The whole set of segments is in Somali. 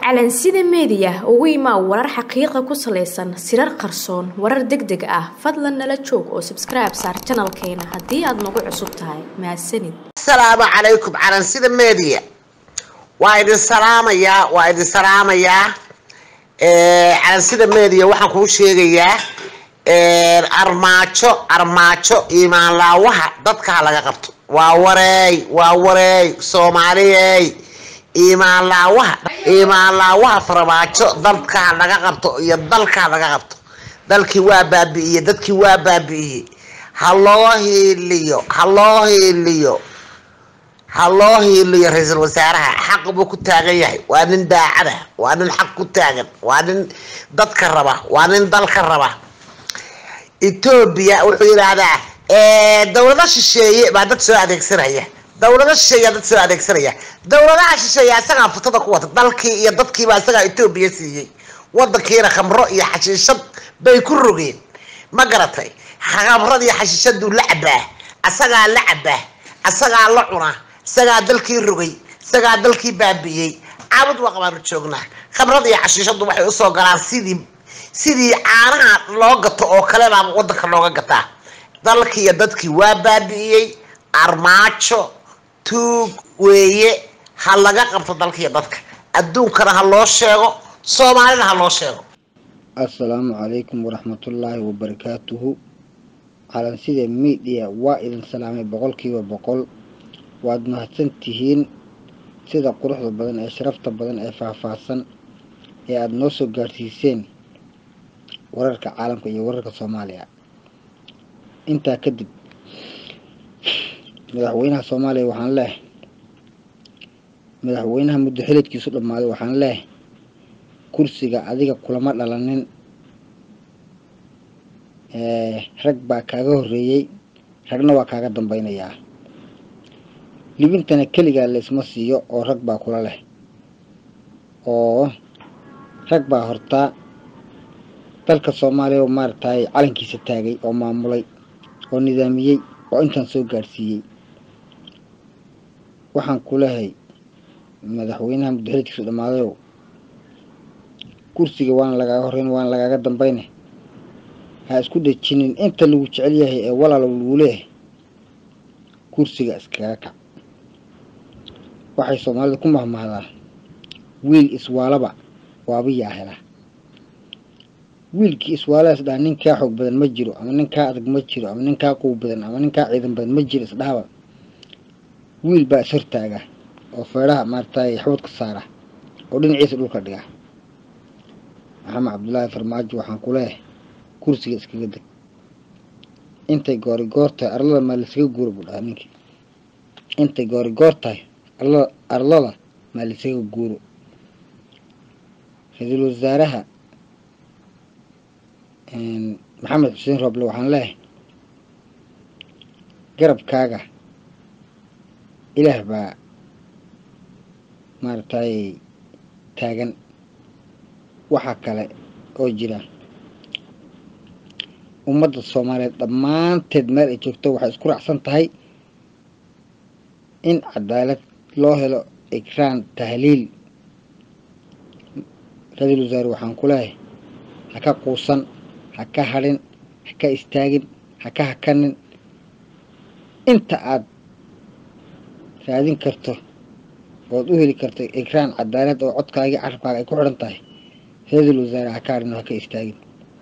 calansida meediya ugu imaa warar xaqiiqa ku salaysan sirar qarsoon warar deg deg ah fadlan nala joog oo sabskribe saar janalkeena haddii aad nagu cusub tahay mahadsanid asalaamu calaykum calansida media waa idin salaamayaa waa idin salaamayaa calansida media waxaan kuu sheegayaa armaajo armaajo imaanlaawaha dadka ha laga qabto waa wareey waa wareey soomaaliyey imaanlaawaha imaanlaawaha farmaajo dadka ha laga qabto iyo dalka ha laga qabto dalkii waa baabi'iyey dadkii waa baabi'iyey ha loo hiiliyo ha loo hiiliyo ha loo hiiliyo ra-iisul wasaaraha xaq buu ku taagan yahay waa nin daacada waa nin xaq ku taagan waa nin dadka raba waa nin dalka raba etoobiya wuxuu yidhaahdaa dowlado shisheeye baa dad soo adeegsanaya dowlado shisheeyaa dad soo adeegsanaya dowladaha shisheeye asagaa futada ku wata dalkii iyo dadkiiba asagaa etoobiya siiyey wadankiina khamro iyo xashiishad bay ku rogeen ma garatay khamrad iyo xashiishaduu la cabaa asagaa la cabaa asagaa la cuna isagaa dalkii rogay isagaa dalkii baabi'iyey caabud waa qabaanu joognaa khamrad iyo xashiishadu waxay usoo galaan sidii sidii caanaha loo gato oo kale baa wadanka looga gataa dalkii iyo dadkii waa baabi'iyey armaajo tuug weeye ha laga qabto dalkiiyo dadka adduunkana ha loo sheego soomaalina ha loo sheego assalaamu calaykum waraxmatullaahi wabarakaatuhu calansida midiya waa idin salaamay boqolkiiba boqol waad mahadsan tihiin sida quruxda badan ee sharafta badan ee faahfaahsan ee aada noo soo gaadhsiiseen wararka caalamka iyo wararka soomaaliya intaa kadib madaxweynaha soomaaliya waxaan leehay madaxweynaha muddo xilidkiisu dhammaaday waxaan leehay kursiga adiga kulama dhalanin rag baa kaaga horreeyey ragna waa kaaga dambeynayaa libintana keligaa laysma siiyo oo rag baa kula leh oo rag baa hortaa dalka soomaaliya oo maaragtay calankiisa taagay oo maamulay oo nidaamiyey oo intaan soo gaadhsiiyey waxaan ku lehay madaxweynaha muddaxilidkiisu dhammaadayow kursiga waana lagaaga horreyn waana lagaaga dambeyne ha isku dhejinin inta lagu jecel yahay ee walaalow lagu leeyahay kursiga iskaga kac waxay soomaalida ku mahmahdaa wiil iswaalaba waabiyaa hela wiilkii iswaaladas dhaha nin kaa xoog badan ma jiro ama nin kaa adag ma jiro ama nin kaa quw badan ama nin kaa ciidan badan ma jiro isdhahaba wiil baa is hortaaga oo feedhaha maaragtay xabad ka saara oo dhinaciisa dhulka dhiga maxamed cabdullaahi farmaajo waxaan ku leeyahay kursiga iskaga deg intay goori goor tahay arlada maa laysaga guuro buu dhahaa ninkii intay goori goor tahay arlada arlada maa laysaga guuro ra-iisul wasaaraha maxamed xuseen rooble waxaan leehay garabkaaga ilaah baa maaragtay taagan waxaa kale oo jira ummadda soomaaliyeed dhammaanteed meel ay joogto waxay isku raacsan tahay in cadaalad loo helo ikraan tahliil ra-iisul wasaare waxaan ku leehay ha ka quusan ha ka hadhin ha ka istaagin ha ka hakanin inta aada raadin karto ood u heli karto ikraan cadaalad oo codkaagii carabkaaga ay ku xidhan tahay ra-iisul wasaare ha ka hadhin oo ha ka istaagin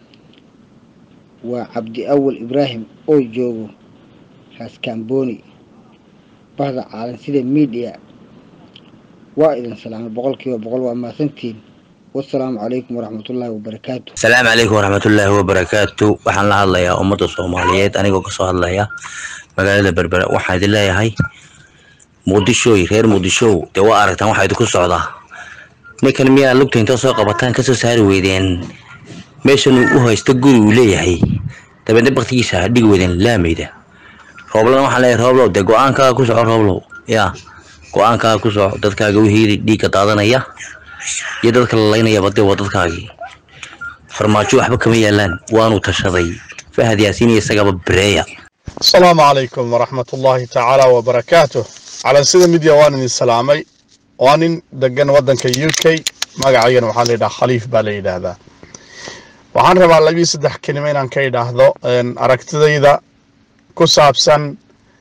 waa cabdi awal ibraahim oo joogo raaskambooni bahda caalan sida midiya waa idin salaamay boqolkiiba boqol waa mahadsantihiin wasalaamu calaykum waraxmatullaahi wabarakaatu asalaamu calaykum waraxmatullaahi wabarakaatu waxaan la hadlayaa ummadda soomaaliyeed anigoo kasoo hadlaya magaalada berbera waxaan idin leeyahay muqdishooy reer muqdishow dee waa aragtaan waxaa idinku socdaa ninkan miyaa lugta intoo soo qabataan kasoo saari weydeen meeshan uu u haysto guri uu leeyahay dabeedna baktigiisa ha dhigi weydeen laamayda rooblana waxaan leeyahay rooblow dee go-aankaaga ku soco rooblow yaa go-aankaaga ku soco dadkaaga wixii dhiigga daadanaya iyo dadka la laynayaba dee waa dadkaagii farmaajo waxba kama yaalaan waanu tashaday fahad yaasiin iyo isagaba bareeya asalaamu calaykum waraxmat ullaahi tacaala wabarakaatuh calansida midya waan idin salaamay waa nin degan waddanka u k magacaygana waxaa la yidhaha khaliif baa la yidhaahdaa waxaan rabaa labii saddex kelimo inaan ka idhaahdo aragtidayda ku saabsan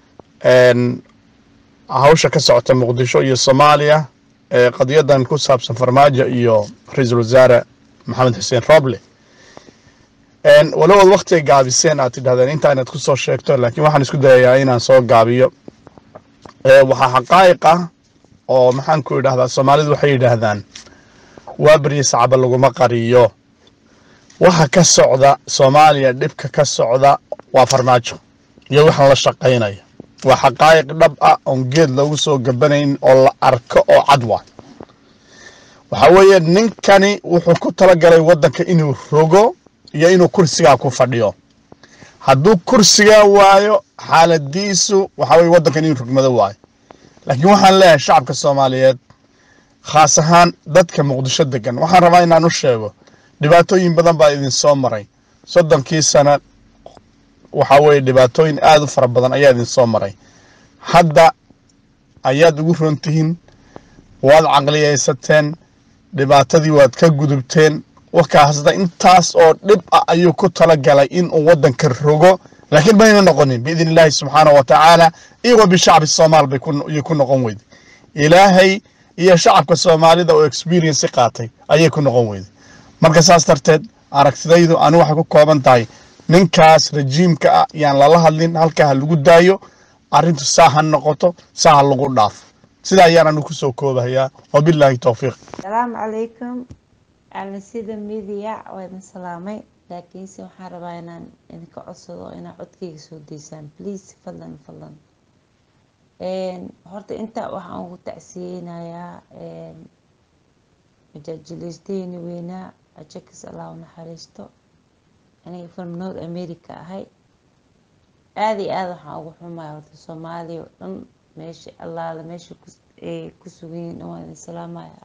hawsha ka socota muqdisho iyo soomaaliya ee qadiyadan ku saabsan farmaajo iyo ra-iisul wasaare maxamed xuseen roble walowood waktiga gaabiseen aad tidhahdeen intaa inaad ku soo sheegto laakiin waxaan isku dayayaa inaan soo gaabiyo waxaa xaqaa'iq ah oo maxaan ku idhahdaa soomaalidu waxay yidhaahdaan waa berye sacaba laguma qariyo waxa ka socda soomaaliya dhibka ka socda waa farmaajo iyo waxaan la shaqaynaya waa xaqaa'iq dhab ah oon geed loogu soo gabanayn oo la arko oo cad waa waxa weeye ninkani wuxuu ku talagalay waddanka inuu rogo iyo inuu kursigaa ku fadhiyo hadduu kursigaa waayo xaaladiisu waxa weye waddankan inuu rogmado waayo laakiin waxaan leeyahay shacabka soomaaliyeed khaas ahaan dadka muqdisho degan waxaan rabaa inaan u sheego dhibaatooyin badan baa idin soo maray soddonkii sana waxa weeye dhibaatooyin aada u fara badan ayaa idin soo maray hadda ayaad ugu rontihiin waad caqliyaysateen dhibaatadii waad ka gudubteen wakaasda intaas oo dhib ah ayuu ku talagalay inuu waddanka rogo laakiin mayna noqonin biidn illaahi subxaana wa tacaala iyagoo bishacbi soomaal bay ayay ku noqon weyday ilaahay iyo shacabka soomaalida oo experienci qaatay ayay ku noqon weyday marka saas darteed aragtidaydu ani waxay ku kooban tahay ninkaas rajiimka ah yaan lala hadlin halkaa ha lagu daayo arrintu saa ha noqoto saa ha lagu dhaafo sidaa ayaan anu kusoo koobahayaa wabilaahi towfiiq asalaamu calaykum sida midiya waa idin salaamay laakiinse waxaan rabaa inaan idinka codsado inaad codkeyga soo daysaan please fadlan fadlan horta intaa waxaan ugu tacsiyeynayaa majaajilaysteeni weynaa ajakis allah u naxariisto aniga from north america ahay aada iyo aada waxaan ugu xumaya horta soomaaliya oo dhan meesha allaale meesha ay ku sugan yihiin dhan waan idin salaamaya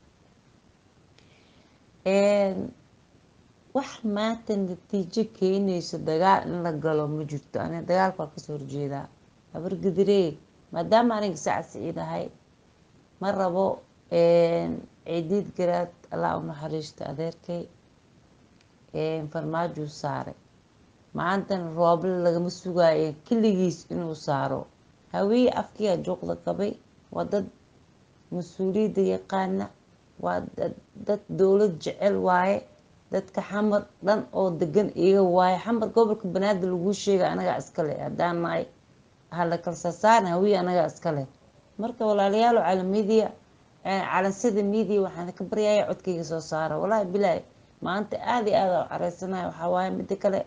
wax maanta natiijo keenayso dagaal in la galo ma jirto aniga dagaalka waa kasoo horjeedaa habargadiree maadaama aniga saca siciidahay ma rabo ciidiid garaad allah u naxariisto adeerkay farmaajuu saaray maantana rooble lagama sugaayo keligiis inuu saaro hawiye afkiyaa juuqda qabay waa dad mas-uuliyadda yaqaana waa dad dowlad jecel waaye dadka xamar dhan oo degan iga waaye xamar gobolka banaadir laguu sheega anagaa iskale haddaan nahay hala kalsasaarna hawiye anagaa iskale marka walaalayaalo calamidiya calansada midiya waxaan ka baryaya codkayga soo saara walaahi bilaahi maanta aada iyo aada u careysanaya waxaa waaye mida kale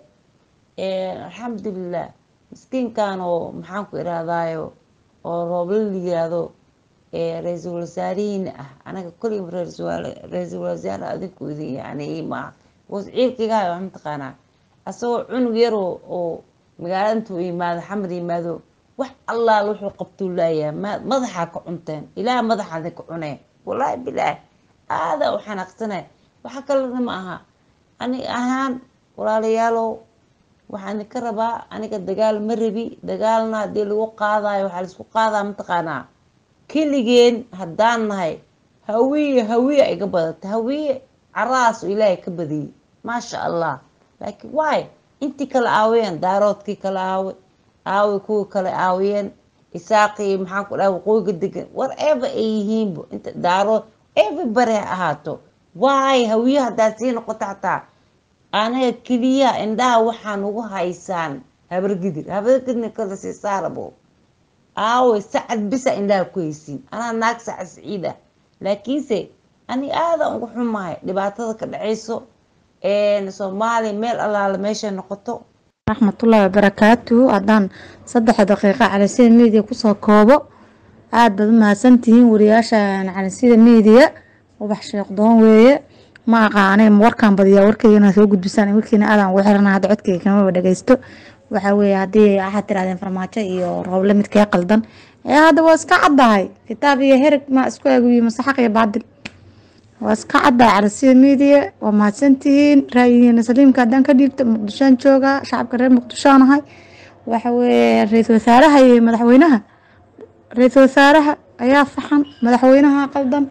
alxamdulilah miskiinkan oo maxaan ku irahdaayo oo rooble la yiraahdo ra-iisul wasaarihiina ah anaga kolliga ra-iisul wasaare adinku idin yani maaha ciilkaygahay wax mataqaanaa asagoo cunug yar oo magaalada intuu yimaado xamar yimaado wax allaal wuxuu qabtuu laayahay madaxaa ka cunteen ilaah madaxaa idinka cuneen wallaahi bilaahi aada u xanaaqsanay waxa kalena ma aha ani ahaan walaalayaalow waxaan idinka rabaa aniga dagaal ma rabi dagaalna haddii lagu qaadayo waxaa laisku qaadaa mataqaanaa keligeen haddaan nahay hawiye hawiye iga badata hawiye caraas oo ilaahay ka badiyey maasha allah laakiin waay intii kala aawiyeen daaroodkii kala aawe aawe kuwii kale aawiyeen isaaqii maxaan ku dhaha waqooyiga degan whatever ay yihiinba inta daarood everybody ha ahaato waay hawiye haddaad sii noqoto xataa anaga keliya indhaha waxaan ugu haysaan habargidir habargidirna kala sii saarabo aawe sacad bisa indhaha ku haysiin anaa naag sacad siciid ah laakiinse ani aada ugu xumahay dhibaatada ka dhacayso soomaaliya meel allaala meeshay noqoto raxmatullaahi wabarakaatuhu haddaan saddexa daqiiqa calisida miidiya kusoo koobo aada baad u mahadsantihiin wariyaasha calisida miidiya ubax sheekdoon weeye ma aqaanay warkaan badiyaa warkeyga inaad soo gudbisaan warkiina aadaan ugu xirana hadda codkeyga kamaba dhageysto waxaa weeye haddii waxaad tirahdeen farmaajo iyo rooble midkee qaldan ee hadda waa iska caddahay kitaab iyo hereg ma isku eegyihi masaxaq iyo baadil waa iska caddahay calasida miidiya waa mahadsantihiin raayihiina saliimka haddaan ka dhiibto muqdishoan joogaa shacabka reer muqdishoan ahay waxa weeye ra-iisul wasaaraha iyo madaxweynaha ra-iisul wasaaraha ayaa faxan madaxweynaha qaldan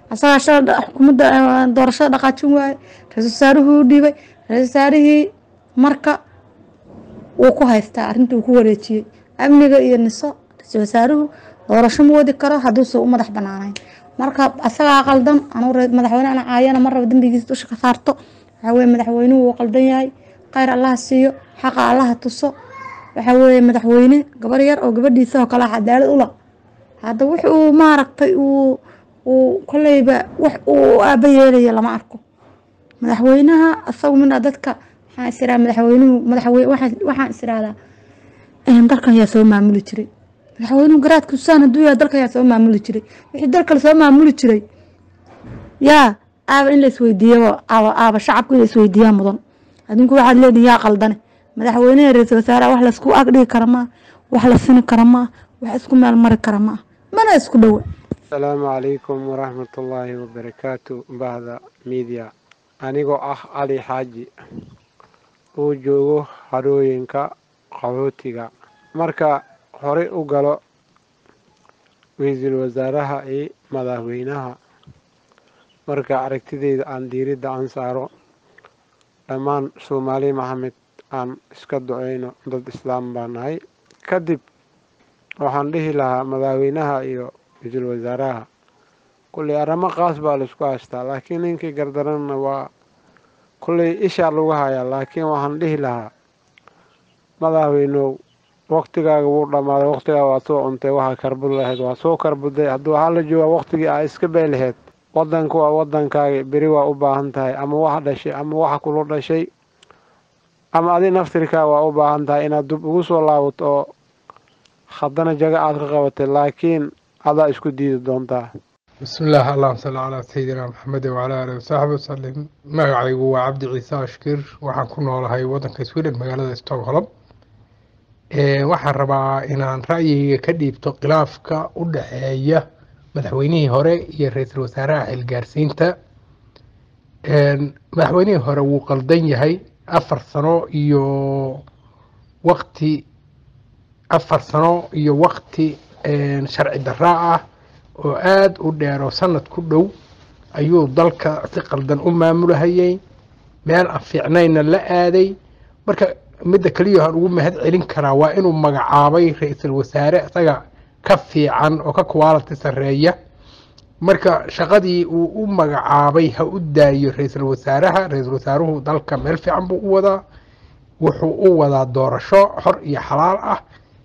asagaa shala xukuumadda doorashada dhaqaajin waaye ra-isul wasaaruhu u dhiibay ra-isul wasaarihii marka wuu ku haystaa arrintii uu ku wareejiyey amniga iyo niso ra-isul wasaaruhu doorasho ma wadi karo hadduuse u madax banaanayn marka asagaa qaldan anuu madaxweyne ana caayana ma rabo dembigiisa dusha ka saarto waxaa weye madaxweynuhu wuu qaldan yahay khayr allaha siiyo xaqa allaha tuso waxaa weeye madaxweyne gabar yar oo gabadhiisa oo kale cadaalad ula hadda wix uu maaragtay uu uu koleyba wax uu aaba yeelaya lama arko madaxweynaha asagu mina dadka waxaan is iraa madaxweynuhu madaxweyne waxaan is irahdaa dalkan yaa soo maamuli jiray madaxweynuhu garaadka usaan hadduu yahay dalkan yaa soo maamuli jiray wixii dalka lasoo maamuli jiray yaa aaba in la isweydiiyaba aaba aaba shacabku in la isweydiiyaa mudan adinku waxaad leedihin yaa qaldane madaxweyneha ra-iisul wasaaraha wax laisku agdhigi kara maa wax la sini kara maa wax isku meel mari kara maa mana isku dhowa asalaamu calaykum waraxmatullaahi wabarakaatu bahda miidiya anigoo ah cali xaaji uu joogo harooyinka qaxootiga marka horey u galo ra-iisul wasaaraha iyo madaxweynaha marka aragtideyda aan diiridda aan saaro dhammaan soomaali maxamed aan iska duceyno dad islaam baa nahay kadib waxaan dhihi lahaa madaxweynaha iyo ra-iisul wasaaraha kulley arrimo qaas baa laisku haystaa laakiin ninkii gardaranna waa kulley ishaa lagu hayaa laakiin waxaan dhihi lahaa madaxweynow waqtigaaga wuu dhammaaday waqtigaaga waa soo cuntay waxaa karbud lahayd waa soo karbuday hadduu waxaa la joogaa waqtigii aa iska bay lahayd wadanku waa wadankaagi beri waa u baahan tahay ama wax dhashay ama waxa kula dhashay ama adi naftirkaa waa u baahan tahay inaad dub ugu soo laabato oo haddana jago aad ka qabatay laakiin adaa isku diidi doontaa بسم الله اللهم صل على سيدنا محمد وعلى آله وصحبه وسلم magacaygu waa cabdi ciise ashkir waxaan ku noolahay wadanka sweden magaalada stockholm waxaan rabaa inaan ra'yigayga ka dhiibto khilaafka u dhexeeya madaxweynihii hore iyo ra-iisul wasaaraha xilgaarsiinta madaxweynihii hore wuu qaldan yahay afar sano iyo waqti afar sano iyo waqti sharci daraa ah oo aada u dheer oo sanad ku dhow ayuu dalka si qaldan u maamulahayay meel aan fiicnayna la aaday marka midda keliya aan ugu mahad celin karaa waa inuu magacaabay ra-iisul wasaare isaga ka fiican oo ka quality sarreeya marka shaqadii uu u magacaabay ha u daayo ra-iisul wasaaraha ra-iisul wasaaruhu dalka meel fiican buu u wadaa wuxuu u wadaa doorasho xor iyo xalaal ah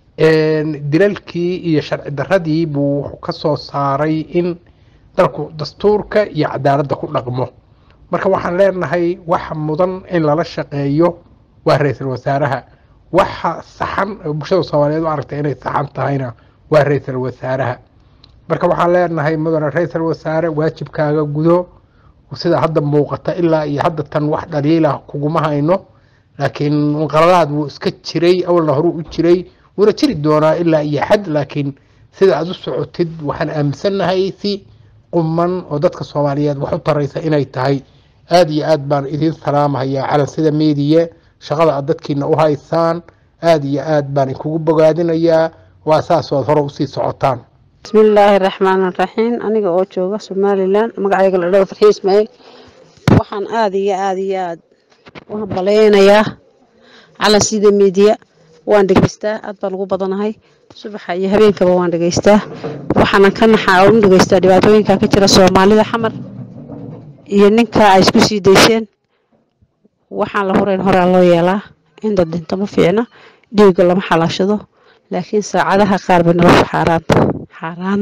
dilalkii iyo sharci daradii buu wuxuu ka soo saaray in dalku dastuurka iyo cadaaladda ku dhaqmo marka waxaan leenahay waxa mudan in lala shaqeeyo waa ra-iisul wasaaraha waxa saxan oo bulshada soomaaliyeed u aragtay inay saxan tahayna waa ra-iisul wasaaraha marka waxaan leenahay mudane ra-iisul wasaare waajibkaaga gudo sida hadda muuqata ilaa iyo hadda tan wax dhaliilah kuguma hayno laakiin qaladaad wuu iska jiray awalna horuu u jiray wuuna jiri doonaa ilaa iyo xad laakiin sida aad u socotid waxaan aaminsannahay si quman oo dadka soomaaliyeed wax u taraysa inay tahay aada iyo aad baan idiin salaamahayaa calan sida meediya shaqada aad dadkiina u haysaan aada iyo aad baan inkugu bogaadinayaa waa saas oad hore usii socotaan bismillaahi raxmaan raxiim aniga oo jooga somalilan magacayga la dhaho farxii ismaaciil waxaan aada iyo aada iyo aada u hambaleynayaa calan sida meediya waan dhegeystaa aad baan ugu badanahay subaxa iyo habeenkaba waan dhegeystaa waxaanan ka naxaa u dhegeystaa dhibaatooyinka ka jira soomaalida xamar iyo ninka ay isku sii dayseen waxaan la horeyn horaa loo yeelaa in dad dhinto ma fiicna dhiigga lama xalaashado laakiin saacadaha qaar bay nolosha xaaraanta xaaraan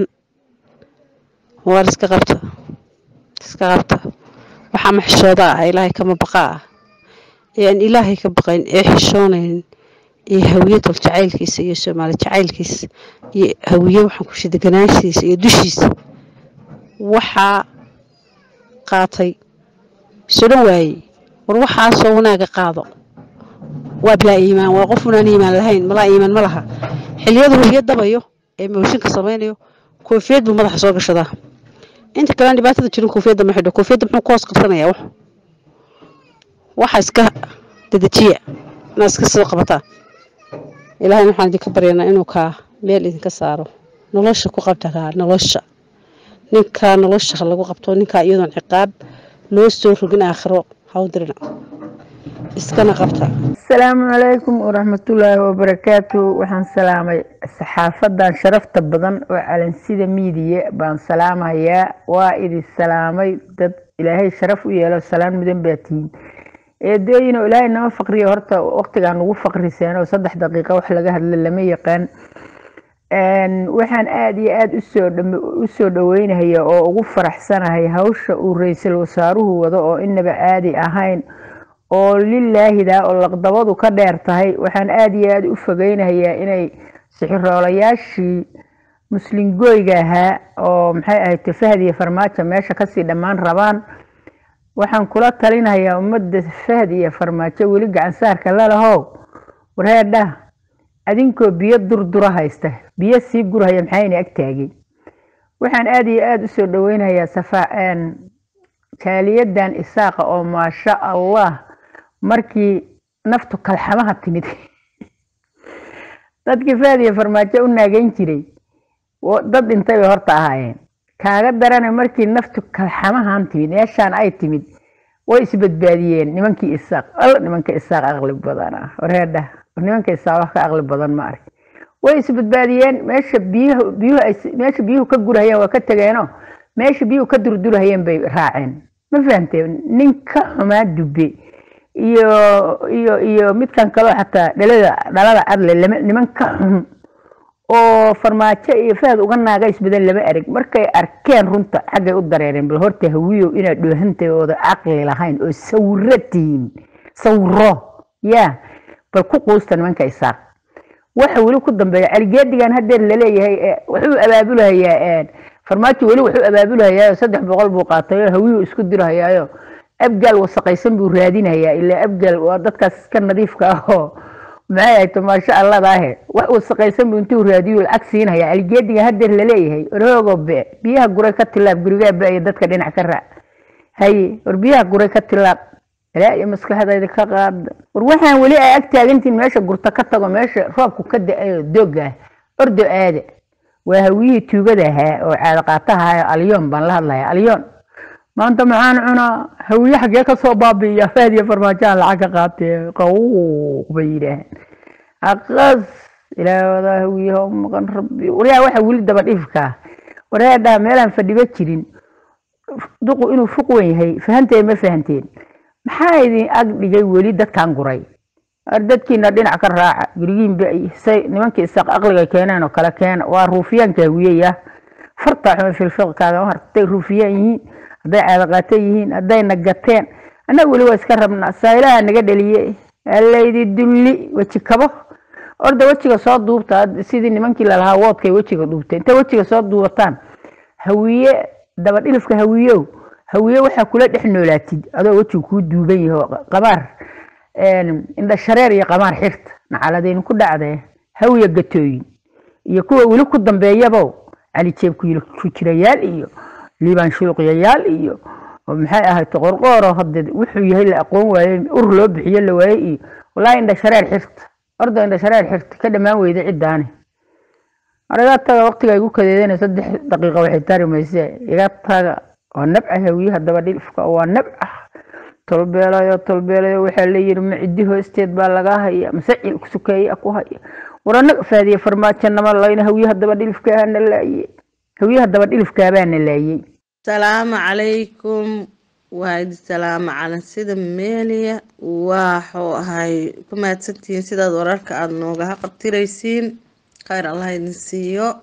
waar iska qabta iska qabta waxaa maxishooda ah ilaahay kama baqa ah ee aan ilaahay ka baqayn ee xishoonayn iyo hawiye tol jacaylkiisa iyo soomaali jacaylkiisa iyo hawiye waxaan ku shideganaashiisa iyo dushiisa waxaa qaatay sodhan waayey war waxaasoo wanaaga qaado waa bilaa iimaan waa qof unaan iimaan lahayn malaa iimaan ma laha xiliyada hawiye dabayo ee mooshinka samaynayo koofiyad buu madaxa soo gashadaa inta kalean dhibaatada jirin koofiyadda ma xidho koofiyadda muxuu ka hoos qabsanayaa wax waxa iska dedejiya inaad iska soo qabataa ilaahayna waxaan idinka baryanaa inuu kaa meel idinka saaro nolosha ku qabta kaa nolosha ninkaa nolosha lagu qabto ninkaa iyadoon ciqaab loo soo rogin aakhiro hawdirina iskana qabta asalaamu calaykum waraxmatullaahi wabarakaatu waxaan salaamay saxaafadan sharafta badan oo calansida miidiya baan salaamayaa waa idin salaamay dad ilaahay sharaf u yeelo salaan mudan baa tihiin eedooyin oo ilaahay nama faqriyo horta waqtigaan ugu faqriseen oo saddex daqiiqa wax laga hadla lama yaqaan waxaan aada iyo aada usoo usoo dhaweynahaya oo ugu faraxsanahay hawsha uu ra-iisul wasaaruhu wado oo inaba caadi ahayn oo lilaahida oo laqdabadu ka dheer tahay waxaan aada iyo aada u fogeynayaa inay sixiroolayaashii muslimgooyga ahaa oo maxay ahayd fahd iyo farmaajo meesha kasii dhammaan rabaan waxaan kula talinayaa ummadda fahd iyo farmaajo weli gacansaarka lalahow wareedha adinkoo biyo durdura haysta biyo sii gurhaya maxayna ag taageen waxaan aada iyo aada usoo dhaweynayaa safa jaaliyadan isaaqa oo maasha allah markii naftu kalxamaha timid dadkii fahd iyo farmaajo u naageyn jiray dad dhintay bay horta ahaayeen kaaga darana markii naftu kalxamahan timid meeshaan ay timid way isbadbaadiyeen nimankii isaaq al nimanka isaaq aqli badan ah wareedha nimanka isaaq wax ka aqli badan ma arag way isbadbaadiyeen meesha biyuhu biyuhu ay meesha biyuhu ka gurahayeen waa ka tegeeno meesha biyuhu ka durdurahayeen bay raaceen ma fahamteen ninka xumaa dubbe iyo iyo iyo midkan kaloo xataa dhalada dhalada adle lama niman ka xun oo farmaajo iyo fahad uga naaga isbadan lama arag markay arkeen runta xaggay u dareereen bal horta hawiyow inaad dhoohantay ooda caqli lahayn oo sawiro tihiin sawiro ya bal ku quusta nimanka isaaq waxa weli ku dambeeya caligeedigan hadeer laleeyahay wuxuu abaabulahayaa farmaajo weli wuxuu abaabulahayaayo saddex boqol buu qaatay oo hawiyu isku dirahayaayo abgaal wasaqaysan buu raadinayaa ilaa abgaal waa dadkaas iska nadiifka ah oo maxay ahayto maasha alladaahe wax wasaqaysan buu intuu raadiyo lacag siinaya caligeedigan hadeer laleeyahay orhoogo be biyaha guray ka tilaab gurigaa ba-iyo dadka dhinac ka raac haye war biyaha guray ka tilaab ilaa iyo maskaxdayda ka qaada war waxaan weli ay ag taagantiin meesha gurta ka tago meesha roobku ka da-ayo dooga ah ordo aada waa hawiyihii tuugada ahaa oo caado qaataha alyoon baan la hadlaya alyoon maanta maxaan cunaa hawiye xaggee kasoo baabi'iya faad iyo farmaajaha lacag ka qaatee qawuuq bay yidhaaheen aqas ilaahoodaa hawiyaha u maqan rabbi waryaa waxa weli daba dhifkaa waryaa dhaa meelaan fadhiba jirin duqu inuu fuq wen yahay fahanteen ma fahanteen maxaa idin ag dhigay weli dadkan guray dadkiina dhinac ka raaca gurigiinba say nimankii isaaq aqliga keeneen oo kale keena waa ruufiyaanka hawiyaya farta xuma filfiqkaaga hartay ruufiyaan yihiin hadday caadaqaato yihiin hadday nagateen annaga weli waa iska rabnaa saayilaha naga dhaliye allaydi dulli weji kabo orda wejiga soo duubta sidii nimankii lalahaa woodkay wejiga duubtay intay wejiga soo duubataan hawiye dabadhilifka hawiyow hawiye waxaa kula dhex noolaatid adoo wejiga kuu duuban yaho qamaar indha shareer iyo qamaar xirta nacaladaynu ku dhacdee hawiya gatooyin iyo kuwa weli ku dambeeyabo cali jeebku ku jirayaal iyo liibaan shuluqyayaal iyo maxay ahayd qorqooro hade wuxuu yahay la aqoon waaye ur loo bixiyo la waaye iyo wallaahi indha shareer xirta orda indha shareer xirta ka dhammaan weyda ciddaani iga taga waqtiga igu kadeedana saddex daqiiqa waxay tari mayse iga taga waa nabca hawiyaha dabadhilifka waa nabca tolbeelayo tolbeelayo waxaa leeyihi macidi hoosteed baa laga haya masacil sukeeya ku haya waranaga faadiye farmaajo nama layna hawiyaha dabadhilifkaana laaye hawiyaha dabadhilifkaabaana laayey asalaamu calaykum waa idi salaamo calan sida meeliya waxuu ahay ku mahadsantihiin sidaad wararka aada noogaha qabtiraysiin kheyr allah idin siiyo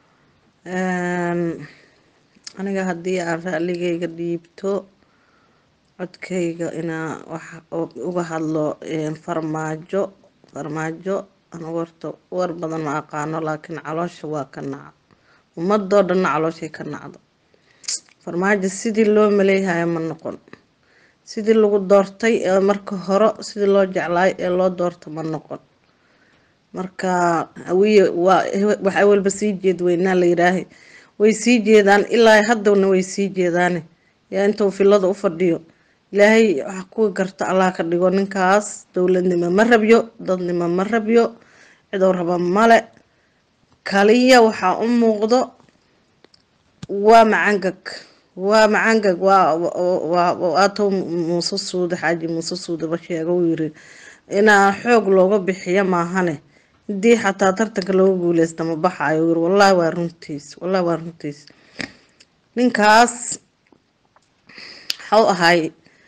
aniga haddii aan raaligayga dhiibto codkayga inaa wax uga hadlo farmaajo farmaajo anigu horta war badan ma aqaano laakiin caloosha waa ka naca ummadoo dhanna calooshay ka nacdo farmaajo sidii loo maleeyahayo ma noqon sidii lagu doortay ee marka hore sidii loo jeclaay ee loo doorto ma noqon marka hawiye waa waxay walba sii jeed weynaa la yidhaahay way sii jeedaan ilaa haddana way sii jeedaane yaa intuu filada u fadhiyo ilaahay wax kuwa garta allah ka dhigo ninkaas dowladnimo ma rabyo dadnimo ma rabyo cidou raba male kaliya waxaa u muuqdo waa macangag waa macangag waa waa waato muuse suude xaaji muuse suude ba sheega uu yiri inaa xoog looga bixiyo maahane hadii xataa tartanka looga guuleysta ma baxayo yiri wallahi waa runtiis wallahi waa runtiis ninkaas waxau ahay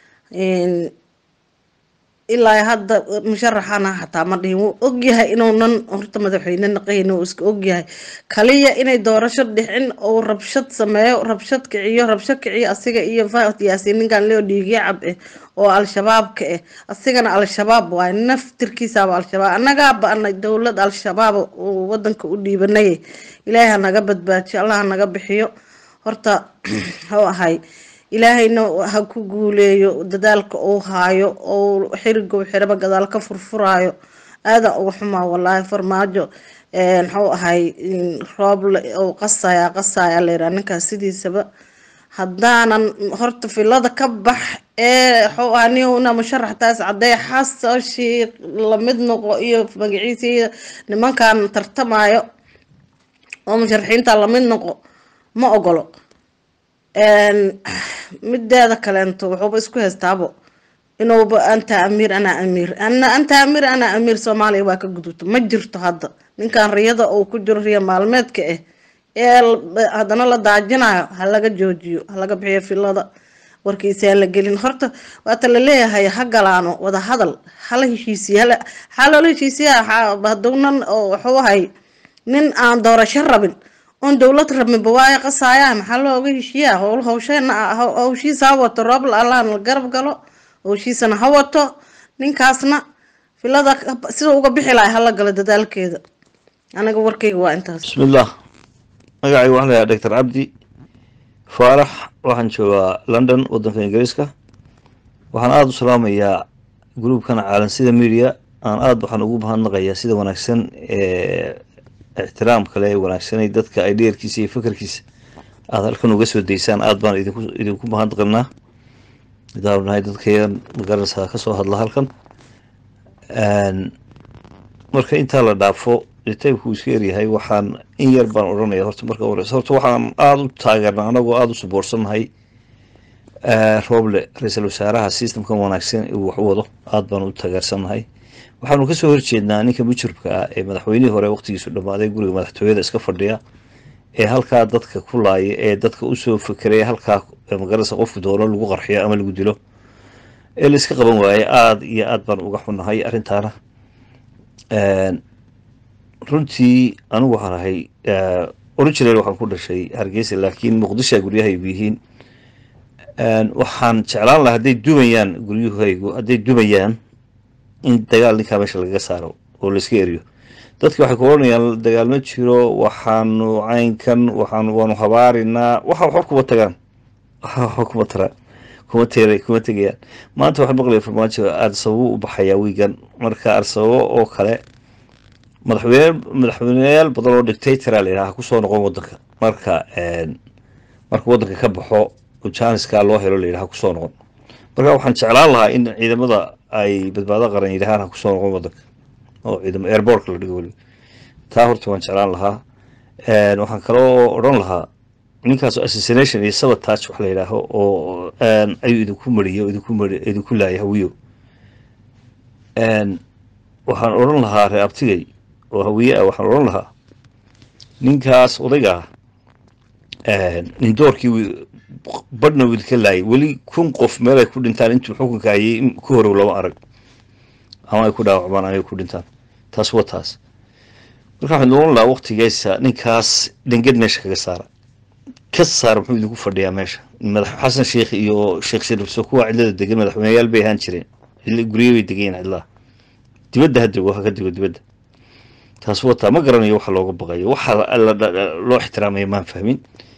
ilaa hadda musharaxana xataa ma dhihin wuu ogyahay inuunan horta madaxweyne naqayn uu iska ogyahay kaliya inay doorasho dhicin oo rabshad sameeyo rabshad kiciyo rabsho kiciyo asiga iyo faad yaasiin ninkan leo dhiigyo cab eh oo al-shabaabka eh asigana al-shabaab waay naftirkiisaaba al-shabaab annagaa ba-anay dowlad al-shabaab uu wadanka u dhiibanay ilaahay ha naga badbaajiyo allah ha naga bixiyo horta hau ahay ilaahayna ha ku guuleeyo dadaalka uu haayo oo xirigow xiraba gadaal ka furfuraayo aada uga xumaa walaahi farmaajo muxuu ahay roob ou qasaya qasaya layidhaha ninkaas sidiisaba haddaanan horta filada ka bax ee waxuu ahaa nina musharax taas cadee xasashii lamid noqo iyo magaciisa iyo nimankan tartamayo oo musharaxiinta lamid noqo ma ogolo mideeda kaleento wuxuuba isku haystaabo inuuba anta amiir anaa amiir ana anta amiir anaa amiir soomaaliya waa ka gudubto ma jirto hadda ninkan riyada uu ku jiro riya maalmeedka ah ee haddana la daajinayo ha laga joojiyo ha laga bixiyo filada warkiisaan la gelin horta waata laleeyahay ha galaano wada hadal hala heshiisiye waxaa loola heshiisiya hadownan waxuu ahay nin aan doorasho rabin oon dowlad rabinba waayo qasaaya maxaa looga heshiiyaa howl hawsheena hawshiisa ha wato roobla allahan la garab galo hawshiisana ha wato ninkaasna filada sida uga bixi lahay hala galo dadaalkeeda aniga warkayga waa intaas bismillaah magacayga waxaan lahaa doctor cabdi faarax waxaan joogaa london wadanka ingiriiska waxaan aada u salaamayaa gruubkan caalansida media aan aada waxaan ugu mahadnaqayaa sida wanaagsan ee ixtiraam kale ee wanaagsanay dadka ay dheerkiisa iyo fakarkiisa aada halkan uga soo daysaan aada baan idinku idinku mahadnaqanaa idaanu nahay dadkayan magaranaysaa kasoo hadla halkan marka intaa la dhaafo taybku iska yaryahay waxaan in yar baan odhanaya horta marka horeysa horta waxaan aada u taageernaa anagoo aada u suboorsannahay rooble ra-iisul wasaaraha systemkan wanaagsan uu wax u wado aada baan u taageersannahay waxaanu kasoo horjeednaa ninka mujribka ah ee madaxweynihii hore waqtigiisu dhammaaday guriga madaxtooyada iska fadhiya ee halkaa dadka ku laaya ee dadka usoo fekeraya halkaa magaranaysa qofku doono lagu qarxiyo ama lagu dilo ee la iska qaban waaye aada iyo aada baan uga xunnahay arrintaana runtii anigu waxaan ahay original waxaan ku dhashay hargeysa laakiin muqdishoa guryahaygu yihiin waxaan jeclaan lahaa hadday dumayaan guryahaygu hadday dumayaan in dagaal ninkaa meesha lagaga saaro oo laiska eriyo dadki waxay ku odhanayaan dagaal ma jiro waxaanu caynkan waxaan waanu habaarinaa waxa waxba kuma tagaan waxa waxba kuma taraan kuma teera kuma tegayaan maanta waxaan maqlaya farmaajo arsababo u baxayaa wiigan marka arsababo oo kale madaxweyne madaxweyneyaal badan oo dictatora la yidhaha kusoo noqon wadanka marka marka wadanka ka baxo janiska loo helo la yidhaha kusoo noqon marka waxaan jeclaan lahaa in ciidamada ay badbaado qaran yidhahaan ha kusoo noqon wadanka oo ciidamo airbortka la dhigo weliba taa horta waan jeclaan lahaa waxaan kaloo odhan lahaa ninkaas assassination iyo sabotage wax la yidhaaho oo ayuu idinku mariyo idinku mari idinku laaya hawiyo waxaan odhan lahaa reer abtigay oo hawiye ah waxaan odhan lahaa ninkaas odayga ah nin doorkii badhna uu idinka laayay weli kun qof meel ay ku dhintaan intuu xukunka hayay ku horow lama arag ama ay ku dhaawacmaan ama ay ku dhintaan taas waa taas marka waxaan odhan lahaa waqtigeesa ninkaas dhenged meesha kaga saara ka saara muxuu idinku fadhiyaa meesha madax xasan sheekh iyo sheekh sharifso kuwa cidlada degan madaxweyneyaal bay ahaan jireen gurye bay degan yihin cidlaha dibadda ha dego ha ka dego dibadda taas wataa ma garanayo waxa looga baqayo waxa loo ixtiraamaya maan fahmin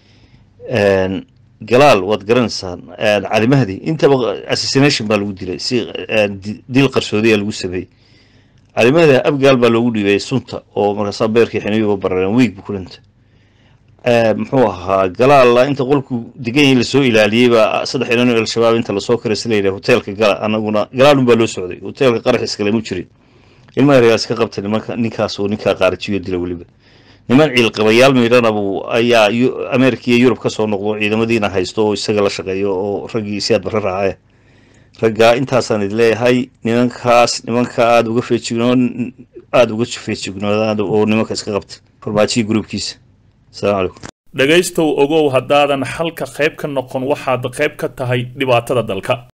galaal waad garanaysaan cali mahdi intaba assassination baa lagu dilay si dil qarsoodiya lagu sameeyey cali mahdi abgaal baa loogu dhiibay sunta oo markaasaa beerkii xiniyuba barareen wiig buu ku dhintay muxuu ahaa galaal inta qolku degan yahay lasoo ilaaliyey baa saddex ilan oo al-shabaab inta lasoo karay la yidhaha hoteelka gala anaguna galaalun baa loo socday hoteelka qarax iskale mu jirin ilmaha regaal iska qabta nimanka ninkaas oo ninkaa qaarajiyo dila weliba niman ciilqabayaal miidhana buu ayaa yu- ameerika iyo yurub ka soo noqdo ciidamadiina haysto oo isaga la shaqeeyo oo raggii siyaad barre raace raggaa intaasaan idin leeyahay nimankaas nimanka aada uga feejignoon aada uga feejignoodaan oo nimanka iska qabta farmaajiyi gruubkiisa asalaamu calaykum dhegaystow ogow haddaadan xalka qayb ka noqon waxaad qayb ka tahay dhibaatada dalka